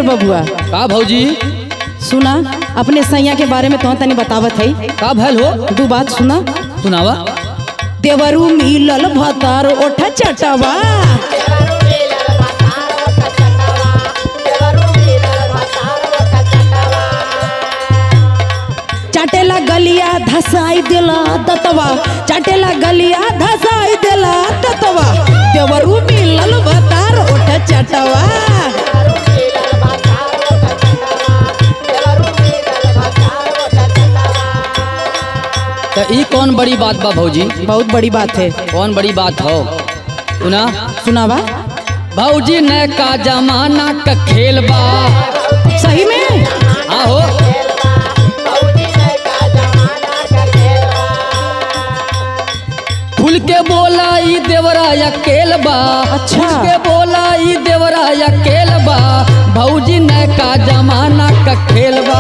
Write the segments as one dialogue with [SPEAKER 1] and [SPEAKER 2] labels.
[SPEAKER 1] बबुआ
[SPEAKER 2] का भौजी
[SPEAKER 1] सुना अपने सैया के बारे में तो तनी बतावत है
[SPEAKER 2] का भैल हो
[SPEAKER 1] दू बात सुना
[SPEAKER 2] सुनावा
[SPEAKER 1] देवरू मिलल भतार ओठ चटवा चाटेला गलिया धसाई देला दतवा चाटेला गलिया धसाई देला दतवा देवरू मिलल भतार ओठ चटवा
[SPEAKER 2] तो ई कौन बड़ी बात बा भौजी
[SPEAKER 1] बहुत बड़ी बात है
[SPEAKER 2] कौन बड़ी बात हो सुना
[SPEAKER 1] सुनावा
[SPEAKER 2] भौजी ने का जमाना का खेल बा
[SPEAKER 1] सही में
[SPEAKER 2] आहो खुल के बोला ई देवरा अकेल बा
[SPEAKER 1] अच्छा।
[SPEAKER 2] खुल के बोला ई देवरा अकेल बा भौजी ने का जमाना का खेल बा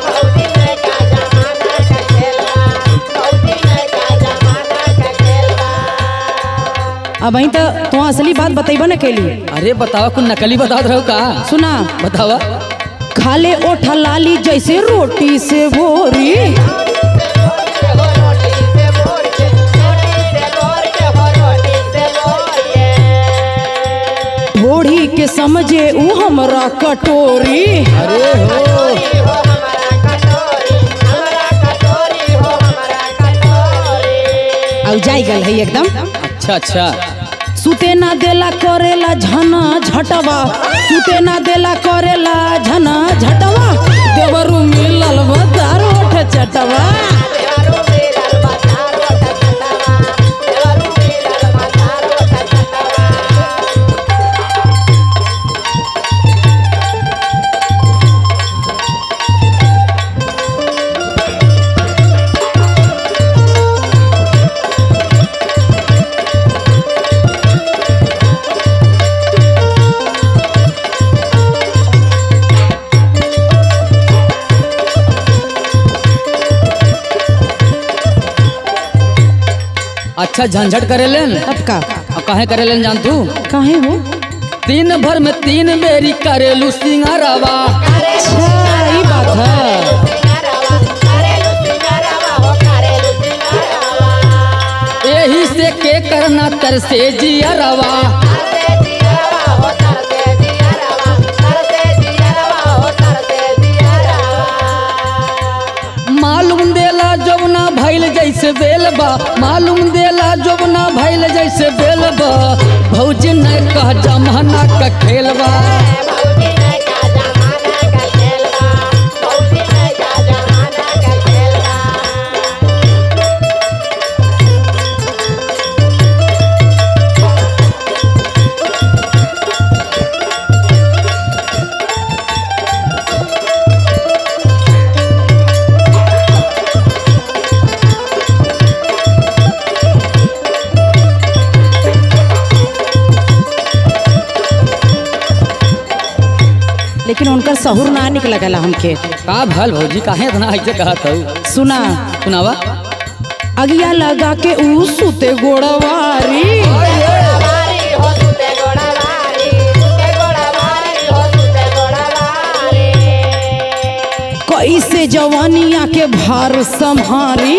[SPEAKER 1] अब वहीं तो तू असली बात बतेबा न कैली
[SPEAKER 2] अरे बतावा कुछ नकली बता रहो का
[SPEAKER 1] सुना
[SPEAKER 2] बतावा
[SPEAKER 1] खाले ओठा लाली जैसे रोटी से भोरी ढोढ़ी के समझे ऊ हमरा कटोरी
[SPEAKER 2] अरे हो
[SPEAKER 1] अब जाई गल है एकदम
[SPEAKER 2] अच्छा अच्छा
[SPEAKER 1] सुते ना देला करेला झना झटवा सुते ना देला करेला झना झटवा देवरू मिलल बदार ओठ चटवा
[SPEAKER 2] अच्छा झंझट करेलन
[SPEAKER 1] तब का
[SPEAKER 2] अब काहे करेलन जान तू
[SPEAKER 1] काहे हो
[SPEAKER 2] दिन भर में तीन बेरी करेलू सिंगारवा
[SPEAKER 1] अच्छा ई बात है
[SPEAKER 2] यही से के करना तरसे जियरवा मालूम देला जबना भैल जैसे बेलबा मालूम देला जबना भैल जैसे बेलबा भौजी ने कह जमाना का खेलबा
[SPEAKER 1] लेकिन उनका सहूर ना निकलगला हमके
[SPEAKER 2] का भल भौजी काहे इतना ऐसे कहत हूँ
[SPEAKER 1] सुना
[SPEAKER 2] सुनावा
[SPEAKER 1] अगिया लगा के ऊ सुते गोड़वारी कैसे जवानिया के भार संभारी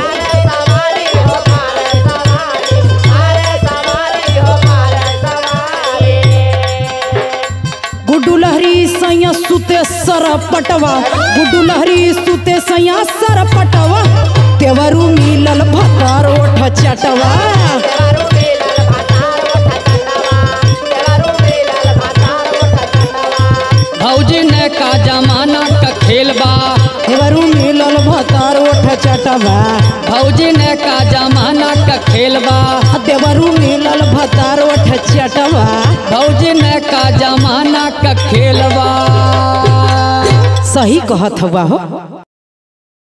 [SPEAKER 1] गुड्डू लहरी सैया सुते सर पटवा गुड्डू लहरी सुते सैया सर पटवा तेवरू मिलल भतार ओठ चटवा
[SPEAKER 2] भौजी ने का जमाना का खेलबा
[SPEAKER 1] तेवरू मिलल भतार ओठ चटवा
[SPEAKER 2] भौजी ने का जमाना का खेलबा
[SPEAKER 1] देवरू मिलल भतार ओठ चटवा
[SPEAKER 2] भौजी ने का जमाना का खेलबा
[SPEAKER 1] सही कहत हुआ हो